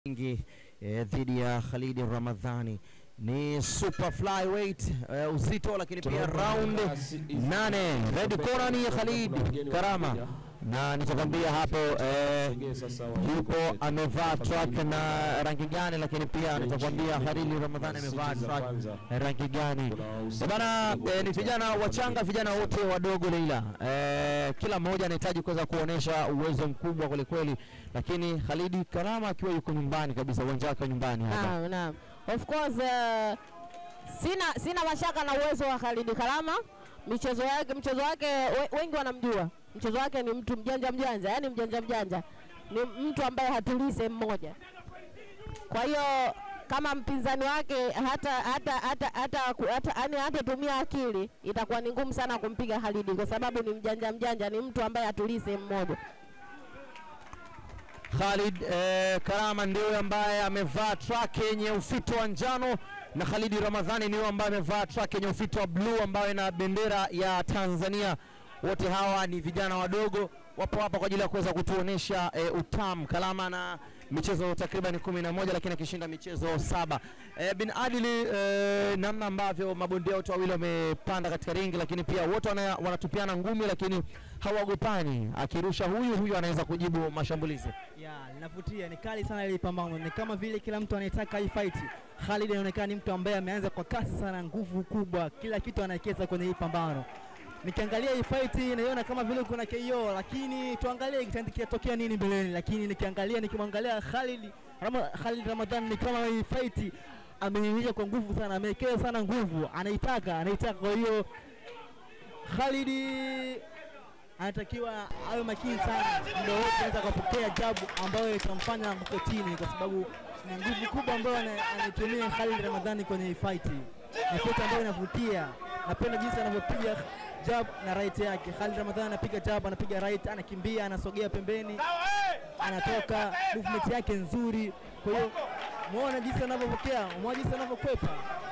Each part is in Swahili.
Ingi eh, dhidi ya Khalidi Ramadhani ni super flyweight eh, uzito lakini pia round nane. Red corner ni Khalid Karama na nitakwambia hapo eh, yupo amevaa track na rangi gani, lakini pia nitakwambia Khalid Ramadhani amevaa track rangi gani. Eh, Bana eh, ni vijana wachanga, vijana wote wadogo Leila. Eh, kila mmoja anahitaji kuweza kuonesha uwezo mkubwa kweli kweli, lakini Khalidi Karama akiwa yuko nyumbani kabisa, uwanja wake wa nyumbani hapa. Naam, naam. Of course uh, sina sina mashaka na uwezo wa Khalid Karama. Michezo yake mchezo wake we, wengi wanamjua. Mchezo wake ni mtu mjanja mjanja, yani mjanja mjanja. Ni mtu ambaye hatulii sehemu moja. Kwa hiyo kama mpinzani wake hata hata hata hata hata yani hatatumia akili, itakuwa ni ngumu sana kumpiga Khalid kwa sababu ni mjanja mjanja, ni mtu ambaye hatulii sehemu moja. Khalid eh, Karama ndio ambaye amevaa track yenye ufito wa njano na Khalidi Ramadhani ndio ambaye amevaa track yenye ufito wa bluu ambayo ina bendera ya Tanzania. Wote hawa ni vijana wadogo, wapo hapa kwa ajili ya kuweza kutuonesha eh, utamu. Karama na michezo takriban kumi na moja lakini akishinda michezo saba. Eh, bin Adili eh, namna ambavyo mabondia wote wawili wamepanda katika ringi, lakini pia wote wana, wanatupiana ngumi, lakini hawagopani. Akirusha huyu huyu anaweza kujibu mashambulizi. Ya, linavutia, ni kali sana ile pambano. Ni kama vile kila mtu anaitaka hii fight. Khalid anaonekana ni mtu ambaye ameanza kwa kasi sana, nguvu kubwa, kila kitu anawekeza kwenye hii pambano. Nikiangalia hii fight naiona kama vile kuna KO, lakini tuangalie kitatokea nini mbeleni. Lakini nikiangalia nikimwangalia Khalid Rama, Khalid Ramadhan ni kama hii fight ameionyesha kwa nguvu sana, amewekeza sana nguvu, anaitaka anaitaka. Kwa hiyo Khalid anatakiwa awe makini sana muda wote, anaweza kupokea jabu ambayo itamfanya anguke chini, kwa sababu ni nguvu kubwa ambayo ana- anaitumia Khalid Ramadhani kwenye hii fight. Ni fight ambayo inavutia, napenda jinsi anavyopiga jab na right yake. Khalid Ramadhani anapiga jab, anapiga right, anakimbia, anasogea pembeni, anatoka, movement yake nzuri. Kwa hiyo muone jinsi anavyopokea, muone jinsi anavyokwepa,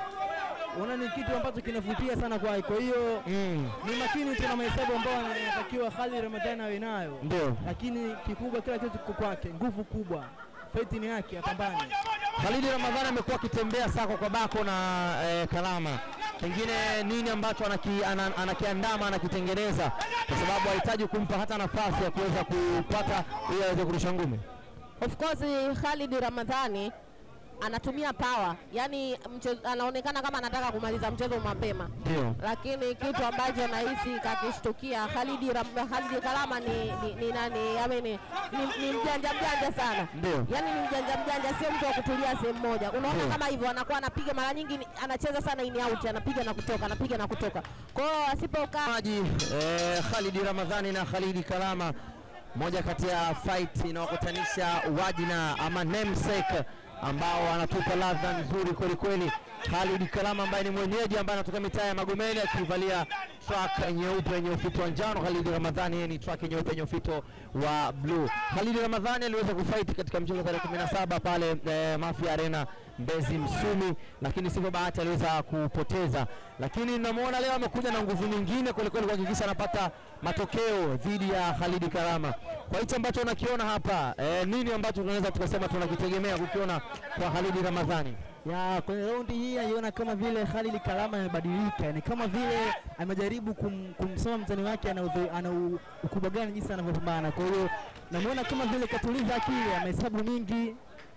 unaona ni kitu ambacho kinavutia sana kwake. Kwa hiyo Mm, ni makini tu na mahesabu ambayo anatakiwa Khalid Ramadhani awe nayo, ndio. lakini kikubwa kila kitu kiko kwake, nguvu kubwa, fight ni yake, apambane. Khalidi Ramadhani amekuwa akitembea sako kwa bako na eh, Karama, pengine nini ambacho anaki, ana, anakiandama anakitengeneza, kwa sababu hahitaji kumpa hata nafasi ya kuweza kupata ili aweze kurusha ngumi. Of course Khalid Ramadhani anatumia power, yani mchezo, anaonekana kama anataka kumaliza mchezo mapema, Ndio, lakini kitu ambacho nahisi kakishtukia Khalid Ram, Khalid Karama ni, ni, ni nani ame ni, ni, ni mjanja mjanja sana ndio. yani ni mjanja mjanja, sio mtu wa kutulia sehemu moja. Unaona Ndio. kama hivyo, anakuwa anapiga mara nyingi, ni- anacheza sana in out, anapiga na kutoka, anapiga na kutoka. Kwa hiyo asipokaa Maji eh, Khalidi Ramadhani na Khalidi Karama, moja kati ya fight inawakutanisha wajina ama namesake ambao anatupa ladha nzuri kweli kweli. Khalid Karama ambaye ni mwenyeji ambaye anatoka mitaa ya Magomeni akivalia track nyeupe yenye ufito wa njano. Khalid Ramadhani yeye ni track nyeupe yenye ufito wa blue. Khalid Ramadhani aliweza kufight katika mchezo tarehe 17 pale eh, Mafia Arena Mbezi Msumi, lakini sivyo bahati aliweza kupoteza, lakini namwona leo amekuja na nguvu nyingine kwelikweli kuhakikisha anapata matokeo dhidi ya Khalidi Karama. Kwa hicho ambacho unakiona hapa eh, nini ambacho tunaweza tukasema tunakitegemea kukiona kwa Khalidi Ramadhani? ya kwenye raundi hii naiona kama vile Khalid Kalama amebadilika, ni kama vile amejaribu kum, kumsoma mtani wake ana, udhu- ana u- ukubwa gani jinsi anavyopambana. Kwa hiyo namuona kama vile katuliza akili, amehesabu mingi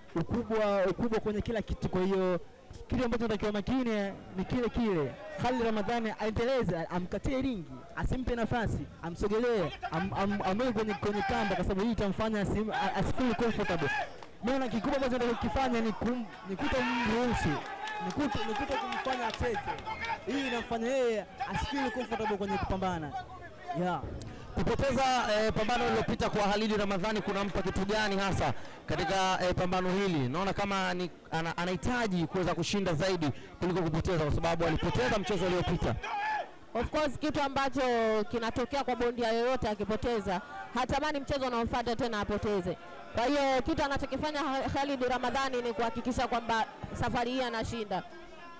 ukubwa ukubwa kwenye kila kitu. Kwa hiyo kile ambacho natakiwa makini ni kile kile, Khalid Ramadhani aendeleze, amkatie ringi, asimpe nafasi, amsogelee, am, am, amweke kwenye, kwenye kamba, kwa sababu hii itamfanya asim- a- asifeel comfortable Maana kikubwa ambacho nataka kukifanya ni kum, ni kuto mruhusu ni kuto, ni kuto kumfanya acheze. Hii inamfanya yeye asifeel comfortable kwenye kupambana. Yeah. Kupoteza eh, pambano lililopita kwa Khalidi Ramadhani kunampa kitu gani hasa katika eh, pambano hili? Naona kama ni, ana, anahitaji kuweza kushinda zaidi kuliko kupoteza, kwa sababu alipoteza mchezo uliopita. Of course kitu ambacho kinatokea kwa bondia yoyote akipoteza, hatamani mchezo unaofuata tena apoteze. Kwa hiyo kitu anachokifanya Ha- Khalid Ramadhani ni kuhakikisha kwamba safari hii anashinda.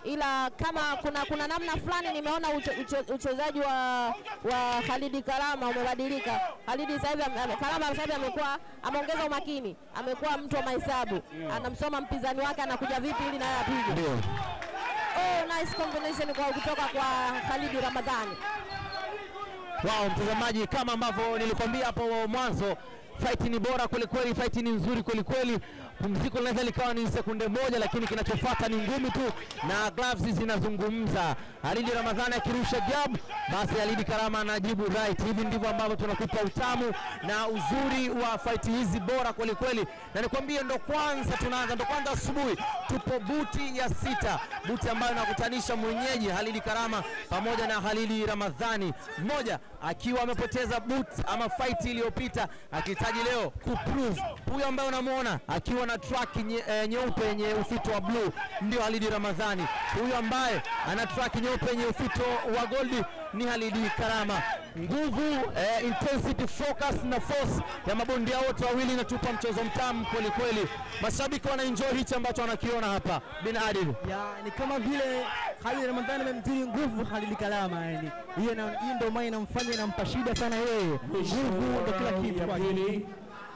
ila kama kuna kuna namna fulani nimeona uche- uche- uchezaji wa wa Khalidi Kalama umebadilika. Khalidi sasa hivi ame- ame- Kalama sasa hivi amekuwa ameongeza umakini, amekuwa mtu wa mahesabu, anamsoma mpinzani wake anakuja vipi ili naye apige. Ndio. Oh, nice combination kwa kutoka kwa Khalidi Ramadhani. Wao mtazamaji, kama ambavyo nilikwambia hapo mwanzo, fight ni bora kwelikweli, fight ni nzuri kwelikweli. Pumziko linaweza likawa ni sekunde moja, lakini kinachofuata ni ngumi tu na gloves zinazungumza. Halidi Ramadhani akirusha jab, basi Halidi Karama anajibu right. Hivi ndivyo ambavyo tunakupa utamu na uzuri wa fight hizi bora kwelikweli, na nikwambie, ndo kwanza tunaanza, ndo kwanza asubuhi, tupo buti ya sita, buti ambayo inakutanisha mwenyeji Halidi Karama pamoja na Halidi Ramadhani, mmoja akiwa amepoteza boot ama fight iliyopita, akihitaji leo kuprove. Huyo ambaye unamwona akiwa na track nye, eh, nyeupe yenye ufito wa blue ndio Halidi Ramadhani. Huyo ambaye ana track nyeupe yenye ufito wa goldi ni Halidi Karama. Nguvu eh, intensity, focus na force ya mabondia wote wawili inatupa mchezo mtamu kweli kweli. Mashabiki wana enjoy hichi ambacho wanakiona hapa. Bin Adil ya ni kama vile Khalid Ramadhani amemtiri nguvu Khalid Kalama, yani hiyo na- hiyo ndio maana inamfanya inampa shida sana yeye. Nguvu ndio kila kitu kwake.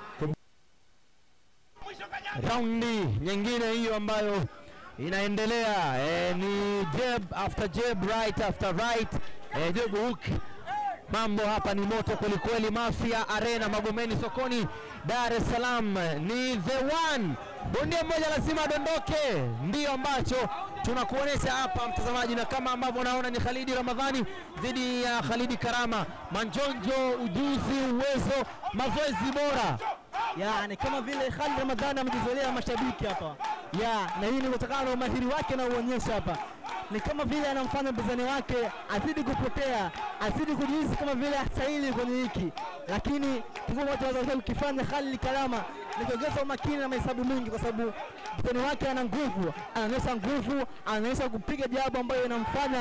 raundi nyingine hiyo ambayo inaendelea eh, ni jab after jab, right after right, eh, jab hook. Mambo hapa ni moto kwelikweli. Mafia Arena Magomeni sokoni Dar es Salaam, ni the one. Bondia mmoja lazima adondoke, ndiyo ambacho tunakuonyesha hapa mtazamaji, na kama ambavyo unaona ni Khalidi Ramadhani dhidi ya Khalidi Karama. Manjonjo, ujuzi, uwezo, mazoezi bora ya ni kama vile Khalid Ramadhani amejizolea mashabiki hapa ya na hii ni kutokana na umahiri wake na uonyesha hapa ni kama vile anamfanya mpinzani wake azidi kupotea azidi kujihisi kama vile hastahili kwenye hiki lakini kikubwa ambacho anaweza kukifanya Khalid Kalama ni kuongeza umakini na mahesabu mengi kwa sababu mpinzani wake ana nguvu anaonyesha nguvu anaonyesha kupiga jabu ambayo inamfanya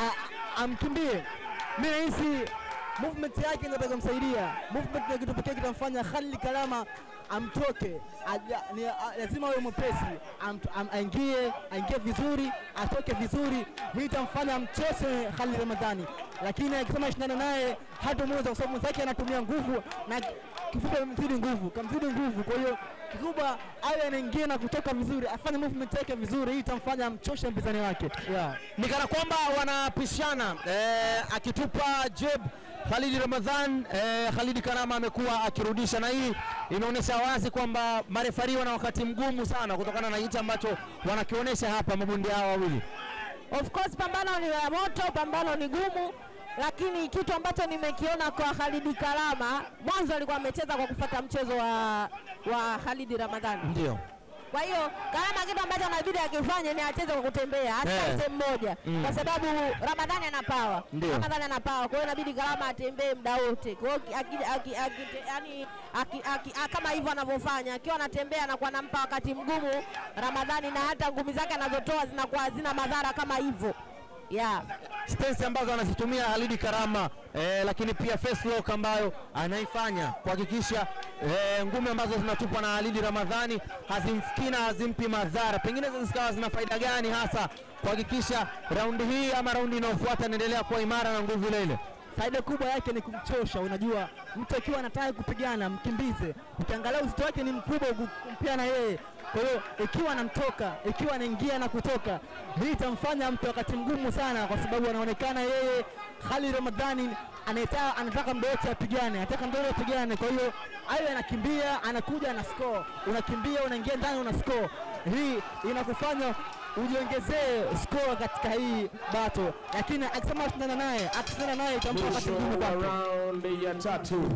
a- amkimbie mi nahisi movement yake ndio itakayomsaidia. Movement ndio kitu pekee kitamfanya Khalid Kalama amtoke, aja- ni- a- lazima awe mwepesi, am- am- aingie aingie vizuri, atoke vizuri. Hii itamfanya amchoshe Khalid Ramadhani, lakini akisema shindana naye hatomweza kwa sababu mwenzake anatumia nguvu na kifupi amemzidi nguvu, kamzidi nguvu. Kwa hiyo kikubwa awe anaingia na kutoka vizuri, afanye movement yake vizuri. Hii itamfanya amchoshe mpinzani wake yeah. ni kana kwamba wanapishana eh, akitupa jeb Khalidi Ramadhan eh, Khalidi Karama amekuwa akirudisha, na hii inaonyesha wazi kwamba marefari wana wakati mgumu sana kutokana na hichi ambacho wanakionyesha hapa mabondia hao wawili. Of course pambano ni la moto, pambano ni gumu, lakini kitu ambacho nimekiona kwa Khalidi Kalama, mwanzo alikuwa amecheza kwa kufuata mchezo wa, wa Khalidi Ramadhani. Ndio Kwa hiyo Kalama kitu ambacho anabidi akifanye ni acheze kwa kutembea, asikae Eh. sehemu moja, Mm. kwa sababu Ramadhani ana power, Ndio. Ramadhani ana power. Kwa hiyo inabidi Kalama atembee muda wote. Kwa hiyo aki- aki- aki- yani aki- aki- a- kama hivyo anavyofanya, akiwa anatembea anakuwa anampa wakati mgumu Ramadhani, na hata ngumi zake anazotoa zinakuwa hazina madhara kama hivyo yeah. stance ambazo anazitumia Halidi Karama eh, lakini pia face lock ambayo anaifanya kuhakikisha eh, ngumi ambazo zinatupwa na Halidi Ramadhani hazimfikii na hazimpi madhara, pengine zikawa zina faida gani hasa kuhakikisha raundi hii ama raundi inayofuata inaendelea kuwa imara na nguvu ile ile. faida kubwa yake ni kumchosha. Unajua, mtu akiwa anataka kupigana mkimbize, ukiangalia uzito wake ni mkubwa ku- kumpia na yeye. Kwa hiyo ikiwa anamtoka, ikiwa anaingia na kutoka, hii itamfanya mtu wakati mgumu sana, kwa sababu anaonekana yeye Khalid Ramadhani anataka anataka muda wote apigane, anataka muda wote apigane. Kwa hiyo ayo anakimbia, anakuja ana score, unakimbia, unaingia ndani, una score. Hii inakufanya ujiongezee score katika hii bato, lakini akisema ashindana naye, akishindana naye itampa wakati Mwisho mgumu wa kwake. raundi ya tatu.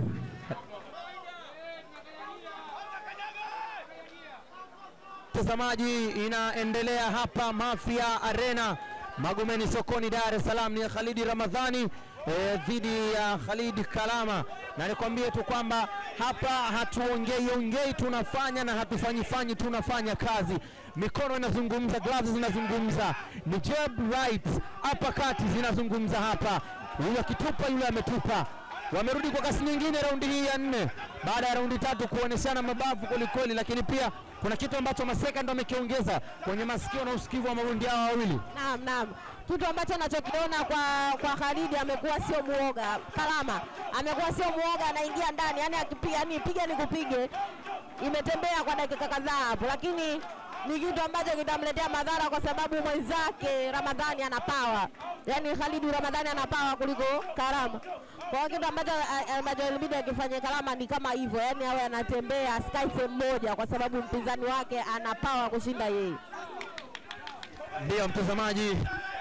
Mtazamaji, inaendelea hapa Mafia Arena Magomeni sokoni Dar es Salaam, ni Khalidi Ramadhani eh, dhidi ya Khalid Kalama, na nikwambie tu kwamba hapa hatuongei ongei, tunafanya na hatufanyifanyi, tunafanya kazi. Mikono inazungumza, gloves zinazungumza, ni jab right, uppercut zinazungumza hapa. Huyu akitupa, yule ametupa. wamerudi kwa kasi nyingine raundi hii ya nne baada ya raundi tatu kuoneshana mabavu kwelikweli, lakini pia kuna kitu ambacho Maseka ndo amekiongeza kwenye masikio na usikivu wa mabondia hao wawili. Naam, naam. Kitu ambacho nachokiona kwa kwa Khalid amekuwa sio muoga. Kalama amekuwa sio muoga, anaingia ndani, yani akipiga, yani piga ni kupige, imetembea kwa dakika kadhaa hapo, lakini ni kitu ambacho kitamletea madhara kwa sababu mwenzake Ramadhani ana pawa, yani Khalid Ramadhani ana pawa kuliko Karama. Kwa hiyo kitu ambacho a- ambacho ilibidi akifanye Kalama ni kama hivyo, yani awe anatembea asikae sehemu moja, kwa sababu mpinzani wake ana pawa kushinda yeye. Ndiyo mtazamaji,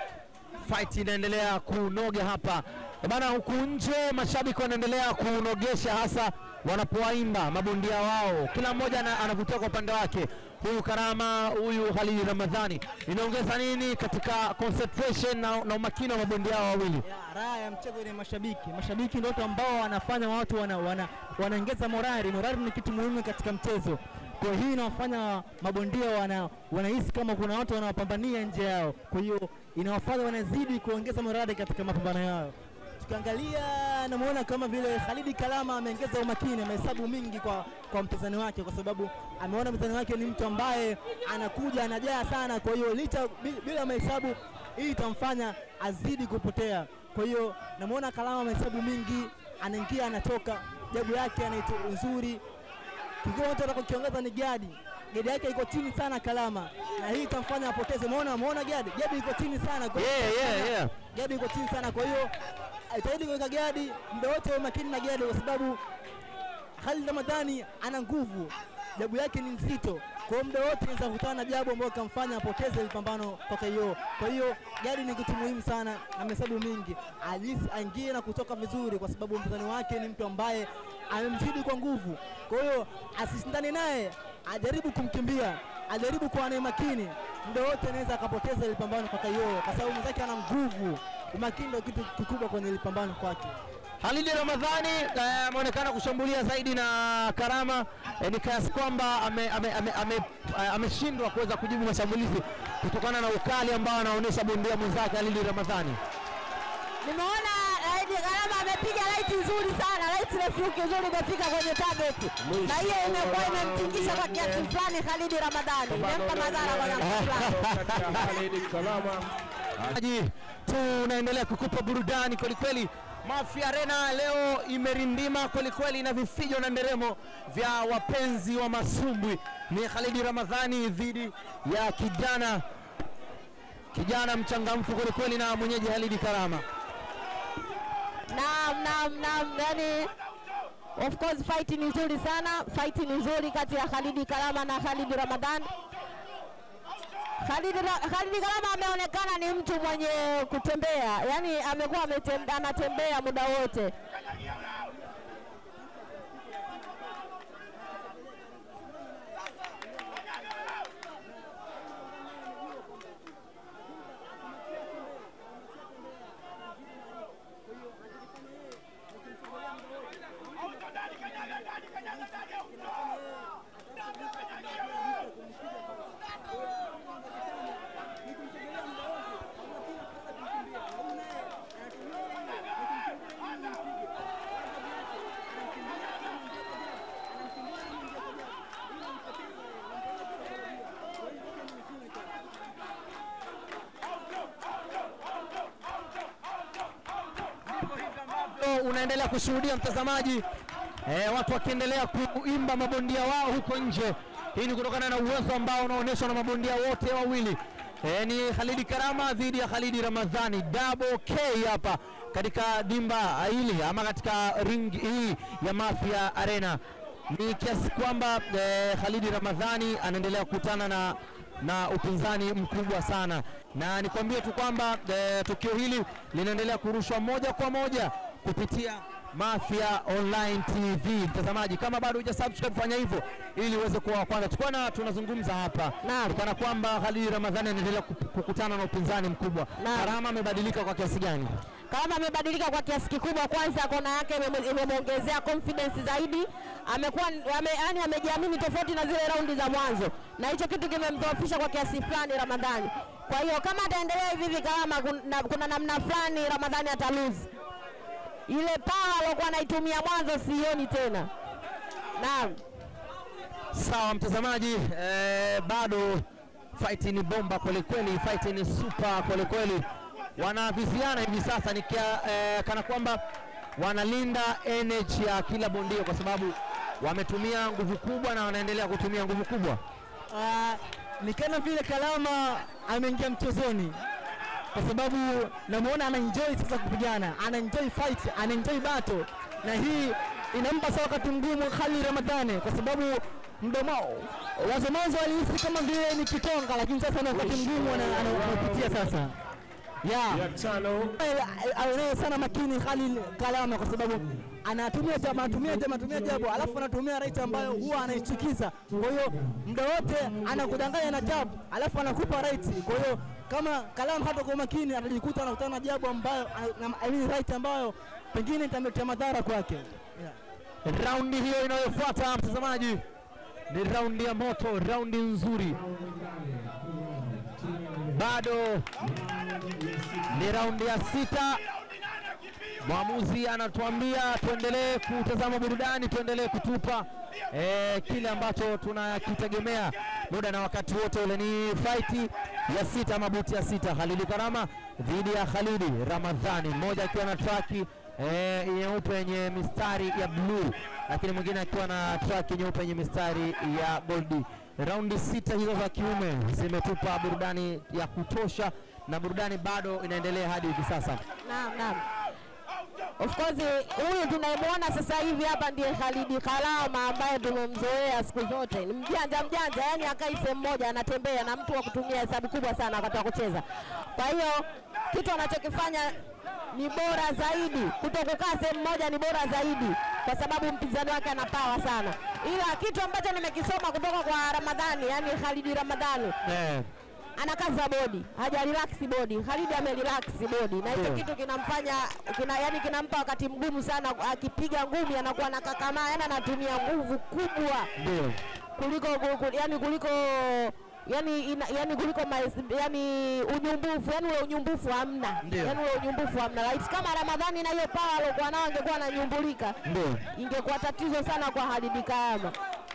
fight inaendelea kunoga hapa Eh bana, huku nje mashabiki wanaendelea kunogesha, hasa wanapowaimba mabondia wao, kila mmoja ana- anavutia kwa upande wake. Huyu Karama, huyu Khalid Ramadhani, inaongeza nini katika concentration na, na umakini wa mabondia hao wawili? Ya, raha ya mchezo ni mashabiki. Mashabiki ndio watu ambao wanafanya watu wana, wana, wanaongeza morali. Morali ni kitu muhimu katika mchezo. Kwa hiyo hii inawafanya mabondia wana, wanahisi kama kuna watu wanawapambania nje yao, kwa hiyo inawafanya wanazidi kuongeza morali katika mapambano yao. Tukiangalia namuona kama vile Khalidi Kalama ameongeza umakini, amehesabu mingi kwa, kwa mpinzani wake, kwa sababu ameona mpinzani wake ni mtu ambaye anakuja anajaa sana, kwa hiyo licha bi- bila mahesabu hii itamfanya azidi kupotea. Kwa hiyo namuona Kalama amehesabu mingi, anaingia anatoka, jabu yake anaito nzuri. Kikubwa watu watakokiongeza ni gadi, gadi yake iko chini sana Kalama, na hii itamfanya apoteze. Umeona, umeona gadi, gadi iko chini sana kwa hiyo Yeah, yeah, yeah. gadi iko chini sana, kwa hiyo aitahidi kuweka gadi muda wote, wa makini na gadi, kwa sababu Khalid Ramadhani ana nguvu, jabu yake ni nzito, kwa hiyo muda wote anaweza kukutana na jabu ambayo kamfanya apoteze ile pambano kwa KO. Kwa hiyo gadi ni kitu muhimu sana, na mahesabu mingi, alisi aingie na kutoka vizuri, kwa sababu mpinzani wake ni mtu ambaye amemzidi kwa nguvu. Kwa hiyo asishindane naye, ajaribu kumkimbia, ajaribu kuwa naye makini, muda wote anaweza akapoteza ile pambano kwa KO, kwa sababu mwenzake ana nguvu. Umakini ndio kitu kikubwa kwenye ile pambano kwake. Khalid Ramadhani eh, ameonekana kushambulia zaidi na Karama eh, ni kiasi kwamba ameshindwa ame, ame, ame, eh, ameshindwa kuweza kujibu mashambulizi kutokana na ukali ambao anaonyesha bondia mwenzake Khalid Ramadhani. Nimeona Aidi Karama amepiga laiti nzuri sana, laiti refuki nzuri imefika kwenye target, na hiyo imekuwa imemtingisha kwa kiasi fulani Khalidi Ramadhani, imempa madhara kwa kiasi fulani. Khalid Kalama Maji tunaendelea kukupa burudani kwelikweli. Mafia Arena leo imerindima kwelikweli na vifijo na nderemo vya wapenzi wa masumbwi. Ni Khalidi Ramadhani dhidi ya kijana kijana mchangamfu kwelikweli na mwenyeji Khalidi Karama. Naam, naam, naam, yani of course fight ni nzuri sana, fight ni nzuri kati ya Khalidi Kalama na Khalidi Ramadhan. Khalidi, Ra- Khalidi Kalama ameonekana ni mtu mwenye kutembea, yani amekuwa ametem- anatembea muda wote. Leo unaendelea kushuhudia mtazamaji, eh, watu wakiendelea kuimba mabondia wao huko nje. Hii ni kutokana na uwezo ambao unaonyeshwa na mabondia wote wawili. Eh, ni Khalidi Karama dhidi ya Khalidi Ramadhani, double K hapa katika dimba hili ama katika ring hii ya Mafia Arena. Ni kiasi kwamba eh, Khalidi Ramadhani anaendelea kukutana na na upinzani mkubwa sana, na nikwambie tu kwamba eh, tukio hili linaendelea kurushwa moja kwa moja kupitia Mafia Online TV. Mtazamaji, kama bado huja subscribe, fanya hivyo ili uweze kuwa wa kwanza. Tulikuwa na tunazungumza hapa Naam. kana kwamba Khalid Ramadhani anaendelea kup- kukutana na upinzani mkubwa. Naam. Karama amebadilika kwa kiasi gani? Kalama amebadilika kwa kiasi kikubwa. Kwanza kona yake imeme- imemwongezea confidence zaidi, amekuwa ame, yani amejiamini tofauti na zile raundi za mwanzo, na hicho kitu kimemdhoofisha kwa kiasi fulani Ramadhani. Kwa hiyo kama ataendelea hivi hivi Kalama, kuna, kuna namna fulani Ramadhani atalose ile pawa aliokuwa anaitumia mwanzo sioni tena. Naam. Sawa mtazamaji, eh, bado fight ni bomba kwelikweli, fight ni super kwelikweli. Wanaviziana hivi sasa ni kia, eh, kana kwamba wanalinda energy ya kila bondia kwa sababu wametumia nguvu kubwa na wanaendelea kutumia nguvu kubwa. Ah, ni kama vile Kalama ameingia mchezoni kwa sababu namuona ana enjoy sasa kupigana, ana enjoy fight, ana enjoy battle, na hii inampa sasa wakati mgumu Khalid Ramadhani kwa sababu mdomo wazo mwanzo alihisi kama vile ni kitonga, lakini sasa ni wakati mgumu ana- ana- anapitia sasa yeah. ya tano awe sana makini Khalil Kalama kwa sababu anatumia jab, anatumia jab, anatumia jab, alafu anatumia right ambayo huwa anaichukiza. Kwa hiyo muda wote anakudanganya na jab, alafu anakupa right. Kwa hiyo kama Kalama hata kwa makini atajikuta anakutana na jab ambayo na- I mean right ambayo pengine itamletea madhara kwake. Yeah. Raundi hiyo inayofuata mtazamaji ni raundi ya moto, raundi nzuri, bado ni raundi ya sita. Mwamuzi anatuambia tuendelee kutazama burudani, tuendelee kutupa eh, kile ambacho tunakitegemea muda na wakati wote ule. Ni faiti ya sita, mabuti ya sita, Khalidi Karama dhidi ya Khalidi Ramadhani, mmoja akiwa na traki eh, nyeupe yenye mistari ya bluu, lakini mwingine akiwa na traki nyeupe yenye mistari ya goldi. Raundi sita hizo za kiume zimetupa burudani ya kutosha, na burudani bado inaendelea hadi hivi sasa. Naam, naam. Of course huyu tunayemwona sasa hivi hapa ndiye Khalidi Kalama ambaye tumemzoea siku zote, ni mjanja mjanja, yani akai sehemu moja, anatembea na mtu wa kutumia hesabu kubwa sana wakati wa kucheza. Kwa hiyo kitu anachokifanya ni bora zaidi, kuto kukaa sehemu moja ni bora zaidi, kwa sababu mpinzani wake ana pawa sana. Ila kitu ambacho nimekisoma kutoka kwa Ramadhani, yani Khalidi Ramadhani Eh, anakaza bodi, haja relax bodi. Khalid ame relax bodi, na hicho Ndio. kitu kinamfanya kina, yani kinampa wakati mgumu sana. Akipiga ngumi anakuwa anakakamaa, yani anatumia nguvu kubwa ndio kuliko kuliko- yani kuliko yani ina, yani kuliko maes, yani unyumbufu yani ule unyumbufu hamna, Ndio. yani ule unyumbufu hamna. Right, kama Ramadhani na hiyo power aliokuwa nao angekuwa ananyumbulika, ndio. ingekuwa tatizo sana kwa Khalid Kaama.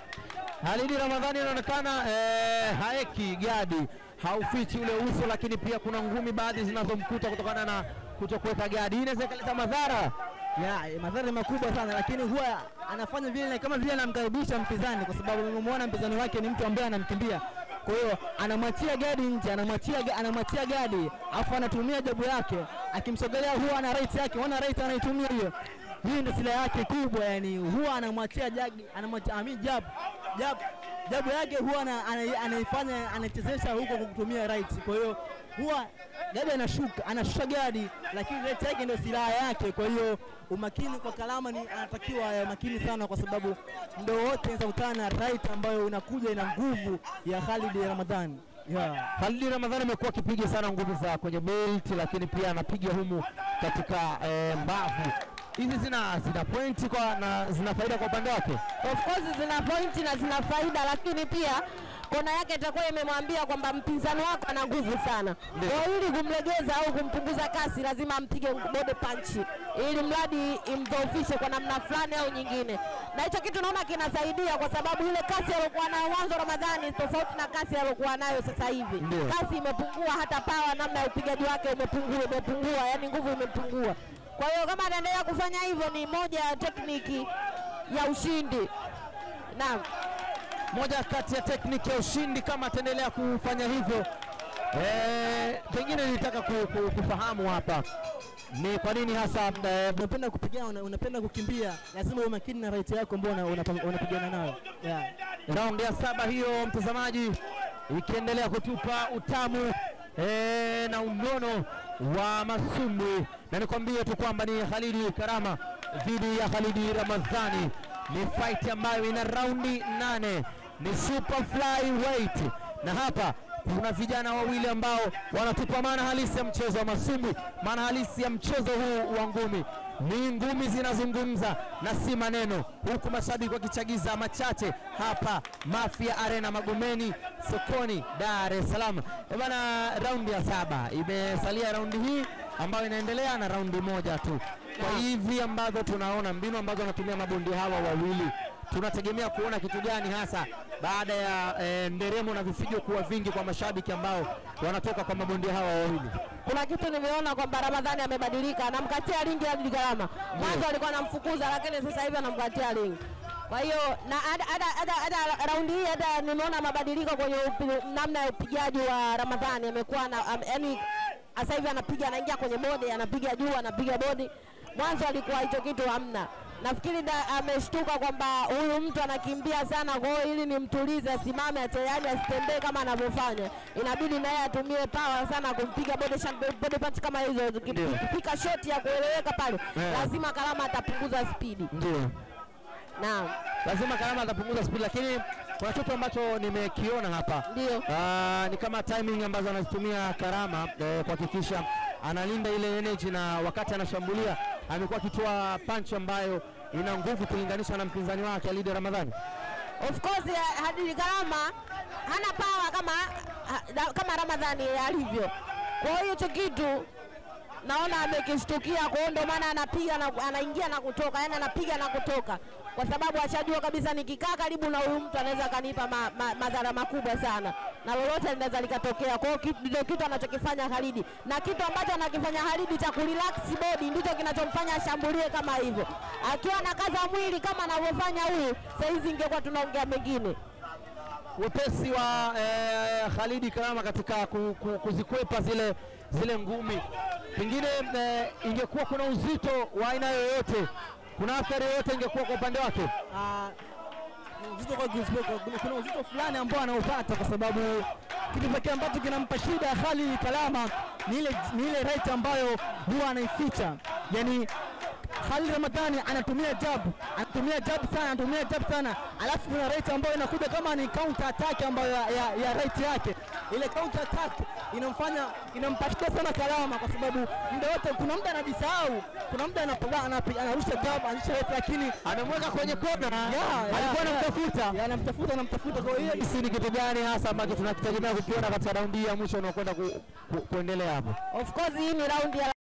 Halidi Ramadhani anaonekana eh, haeki gadi, haufichi ule uso, lakini pia kuna ngumi baadhi zinazomkuta kutokana na kutokuweka gadi. Hii inaweza ikaleta madhara. Ya, eh, madhara ni makubwa sana, lakini huwa anafanya vile kama vile anamkaribisha mpinzani, kwa sababu nimemwona mpinzani wake ni mtu ambaye anamkimbia. Kwa hiyo anamwachia gadi nje, anamwachia ga- anamwachia gadi, afu anatumia jabu yake, akimsogelea huwa ana right yake, wana right anaitumia hiyo. Hii ndio silaha yake kubwa, yani huwa anamwachia jagi, anamwachia I mean jab jab jabu yake huwa ana- ana- anaifanya anachezesha huko kwa kutumia right. Kwa hiyo huwa gadi anashuka anashusha gadi, lakini right yake ndio silaha yake. Kwa hiyo umakini kwa Kalama ni anatakiwa awe makini sana, kwa sababu muda wote anaweza kutana na right ambayo inakuja ina nguvu ya Khalid Ramadhani yeah. Halidi Ramadhani amekuwa akipiga sana ngumi za kwenye belt, lakini pia anapiga humu katika eh, mbavu. Hizi zina zina pointi kwa na zina faida kwa upande wake. Of course zina pointi na zina faida, lakini pia kona yake itakuwa imemwambia kwamba mpinzani wako ana nguvu sana. Ndio. Kwa hiyo ili kumlegeza au kumpunguza kasi, lazima ampige body punch, ili mradi imdhoofishe kwa namna fulani au nyingine, na hicho kitu naona kinasaidia, kwa sababu ile kasi aliyokuwa nayo mwanzo Ramadhani tofauti na kasi aliyokuwa nayo sasa hivi. Ndio. Kasi imepungua, hata pawa, namna ya upigaji wake umepungua, imepungua, yani nguvu imepungua. Kwa hiyo kama ataendelea kufanya hivyo, ni moja ya tekniki ya ushindi. Naam. moja kati ya tekniki ya ushindi kama ataendelea kufanya hivyo. Eh, pengine nilitaka ku, ku, kufahamu hapa ni kwa nini hasa eh, Unapenda kupigana, una- unapenda kukimbia, lazima uwe makini na right yako ambao una- una- unapigana nayo yeah. raundi ya saba hiyo, mtazamaji, ikiendelea kutupa utamu eh, na unono wa masumbwi, na nikwambie tu kwamba ni Khalidi Karama dhidi ya Khalidi Ramadhani. Ni fight ambayo ina raundi nane, ni super flyweight, na hapa kuna vijana wawili ambao wanatupa maana halisi ya mchezo wa masumbwi, maana halisi ya mchezo huu wa ngumi. Ni ngumi zinazungumza na si maneno, huku mashabiki wakichagiza machache hapa Mafia Arena Magomeni sokoni Dar es Salaam. Eh bana, raundi ya saba imesalia, raundi hii ambayo inaendelea na raundi moja tu. Kwa Naam. hivi ambavyo tunaona mbinu ambazo wanatumia mabondia hawa wawili, tunategemea kuona kitu gani hasa baada ya eh, nderemo na vifijo kuwa vingi kwa mashabiki ambao wanatoka kwa mabondia hawa wawili? kuna kitu nimeona kwamba Ramadhani amebadilika, anamkatia ringi hadi Karama. Mwanzo alikuwa anamfukuza, lakini sasa hivi anamkatia ringi. Kwa hiyo na hata- hata- hata- hata raundi hii hata nimeona mabadiliko kwenye upi- namna ya upigaji wa Ramadhani, amekuwa na am- yaani sasa hivi anapiga, anaingia kwenye bodi, anapiga juu, anapiga bodi. Mwanzo alikuwa hicho kitu hamna. Nafikiri da- ameshtuka kwamba huyu mtu anakimbia sana, kwa hiyo ili nimtulize, asimame, yaani asitembee kama anavyofanya, inabidi naye atumie power sana kumpiga body shot, body punch kama hizo. Ndio. Ukipika shot ya kueleweka pale, Yeah. lazima Karama atapunguza spidi. Ndio. Naam, lazima Karama atapunguza spidi, lakini kuna kitu ambacho nimekiona hapa ndio Ah, ni kama timing ambazo anazitumia Karama eh, kuhakikisha analinda ile energy, na wakati anashambulia amekuwa akitoa punch ambayo ina nguvu kulinganisha na mpinzani wake Alida Ramadhani. Of course eh, Hadidi Karama hana power kama ha- da- kama Ramadhani alivyo. Kwa hiyo hicho kitu naona amekishtukia, kwa hiyo ndio maana anapiga na anaingia na kutoka, yani anapiga na kutoka, kwa sababu ashajua kabisa nikikaa karibu na huyu mtu anaweza akanipa ma, ma, madhara makubwa sana na lolote linaweza likatokea. Kwa hiyo kitu- ndio kitu anachokifanya Khalidi, na kitu ambacho anakifanya Khalidi cha kurelax body ndicho kinachomfanya ashambulie kama hivyo. Akiwa na kaza mwili kama anavyofanya huyu, saizi ingekuwa tunaongea mengine. Wepesi wa eh, Khalidi Karama katika ku, ku, kuzikwepa zile zile ngumi, pengine eh, ingekuwa kuna uzito wa aina yoyote, kuna athari yoyote ingekuwa kwa upande wake. Ah, ni uzito kwa Guzbek, kuna- kuna uzito fulani ambao anaupata kwa sababu kitu pekee ambacho kinampa shida Khalid Kalama ni ile ni ile right ambayo huwa anaificha, yani Khalid Ramadhani anatumia jab, anatumia jab sana, anatumia jab sana, alafu kuna right ambayo inakuja kama ni counter attack ambayo ya, ya, ya right yake. Ile counter attack inamfanya inampatia sana Kalama kwa sababu muda wote, kuna muda anajisahau, kuna muda anapiga anapiga anarusha jab, anarusha right, lakini Amemweka kwenye kona, Yeah, yeah, alikuwa yeah. anamtafuta Yeah, anamtafuta anamtafuta, kwa hiyo hisi ni kitu gani hasa ambacho tunakitegemea kukiona katika raundi hii ya mwisho unaokwenda ku, ku, kuendelea hapo? Of course hii ni raundi ya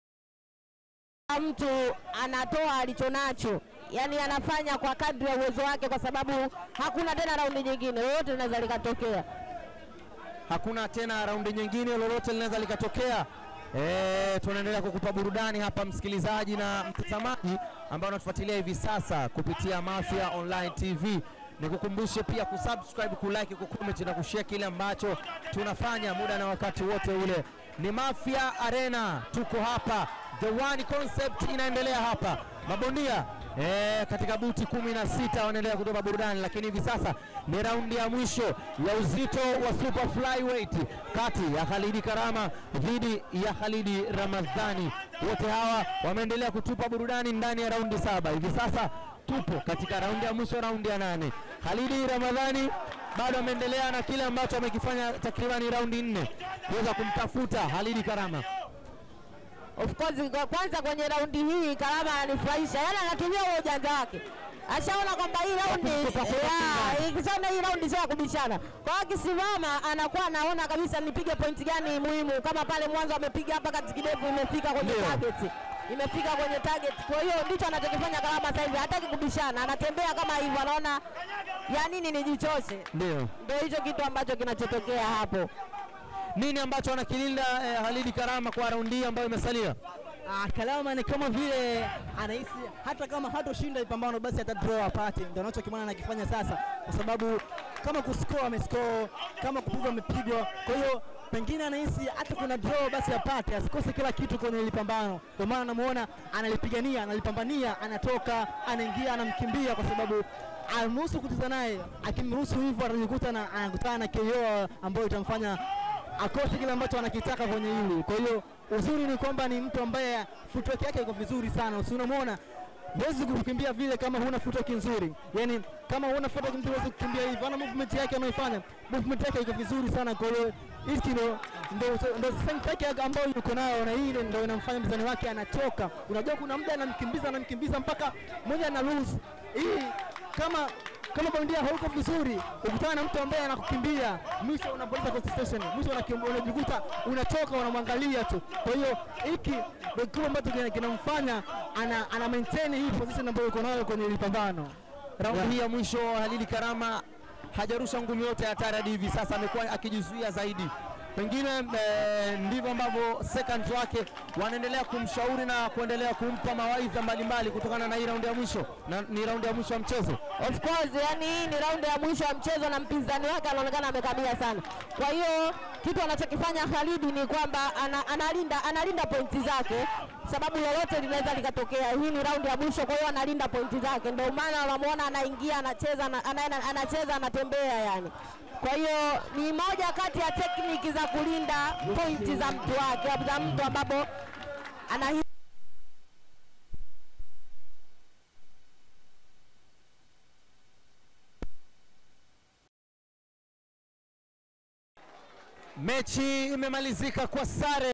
mtu anatoa alichonacho, yaani anafanya kwa kadri ya uwezo wake, kwa sababu hakuna tena raundi nyingine, lolote linaweza likatokea. Hakuna tena raundi nyingine, lolote linaweza likatokea. E, tunaendelea kukupa burudani hapa msikilizaji na mtazamaji ambao unatufuatilia hivi sasa kupitia Mafia Online TV. Nikukumbushe pia kusubscribe, kulike, kucomment na kushare kile ambacho tunafanya muda na wakati wote ule. Ni Mafia Arena, tuko hapa, the one concept inaendelea hapa, mabondia Eh, katika buti kumi na sita wanaendelea kutoa burudani, lakini hivi sasa ni raundi ya mwisho ya uzito wa super flyweight kati ya Khalidi Karama dhidi ya Khalidi Ramadhani. Wote hawa wameendelea kutupa burudani ndani ya raundi saba. Hivi sasa tupo katika raundi ya mwisho, raundi ya nane. Khalidi Ramadhani bado ameendelea na kile ambacho amekifanya takribani raundi nne kuweza kumtafuta Khalidi Karama. Of course kwa- kwanza kwenye raundi hii Karama ananifurahisha, yaani anatumia huo ujanja wake, ashaona kwamba hii raundi Kumtupa kwa ya, mpinzani. ikishaona hii raundi sio ya kubishana. Kwa hiyo akisimama anakuwa anaona kabisa nipige pointi gani muhimu, kama pale mwanzo amepiga hapa kati kidevu, imefika kwenye Ndio. target imefika kwenye target. Kwa hiyo ndicho anachokifanya Karama sasa hivi, hataki kubishana, anatembea kama hivyo, anaona ya nini nijichoshe. Ndio. Ndio hicho kitu ambacho kinachotokea hapo. Nini ambacho anakilinda eh, Khalidi Karama kwa raundi hii ambayo imesalia? Ah, Kalama ni kama vile anahisi hata kama hatoshinda pambano basi ata draw apate, ndio anachokimana anakifanya sasa, kwa sababu kama kuscore amescore, kama kupigwa amepigwa. Kwa hiyo pengine anahisi hata kuna draw basi apate, asikose kila kitu kwenye ile pambano. Ndio maana namuona analipigania, analipambania, anatoka, anaingia, anamkimbia kwa sababu amruhusu kucheza naye. Akimruhusu hivyo atajikuta na anakutana na KO ambayo itamfanya akose kile ambacho anakitaka kwenye hili. Kwa hiyo uzuri ni kwamba ni mtu ambaye footwork yake iko vizuri sana, si unamwona huwezi kukimbia vile kama huna footwork nzuri. Yani kama huna footwork mtu huwezi kukimbia hivyo. Ana movement yake anaifanya, movement yake iko vizuri sana. Kwa hiyo hiki ndo ndo ndo strength yake ambayo yuko nayo, na ile ndo inamfanya mzani wake anachoka. Unajua kuna muda anamkimbiza anamkimbiza mpaka mmoja ana lose hii kama kama bondia hauko vizuri, ukutana na mtu ambaye anakukimbia, mwisho unapoteza concentration, mwisho unakim- unajikuta unachoka, unamwangalia tu. Kwa hiyo hiki ndio kitu ambacho kina- kinamfanya ana, ana maintain hii position ambayo yuko nayo kwenye hili pambano. Raundi Yeah. hii ya mwisho Halili Karama hajarusha ngumi yote hatari hadi hivi sasa, amekuwa akijizuia zaidi. Pengine eh, ndivyo ambavyo seconds wake wanaendelea kumshauri na kuendelea kumpa mawaidha mbalimbali kutokana na hii raundi ya mwisho, na ni raundi ya mwisho ya mchezo. Of course, yani hii ni raundi ya mwisho ya mchezo na mpinzani wake anaonekana amekamia sana. Kwa hiyo kitu anachokifanya Khalid ni kwamba ana, analinda analinda pointi zake, sababu lolote linaweza likatokea. Hii ni raundi ya mwisho, kwa hiyo analinda pointi zake, ndio maana unamwona anaingia, anacheza, ana- ana- anacheza, anatembea yani. Kwa hiyo ni moja kati ya tekniki za kulinda pointi za mtu wake, za mtu ambapo ana Mechi imemalizika kwa sare.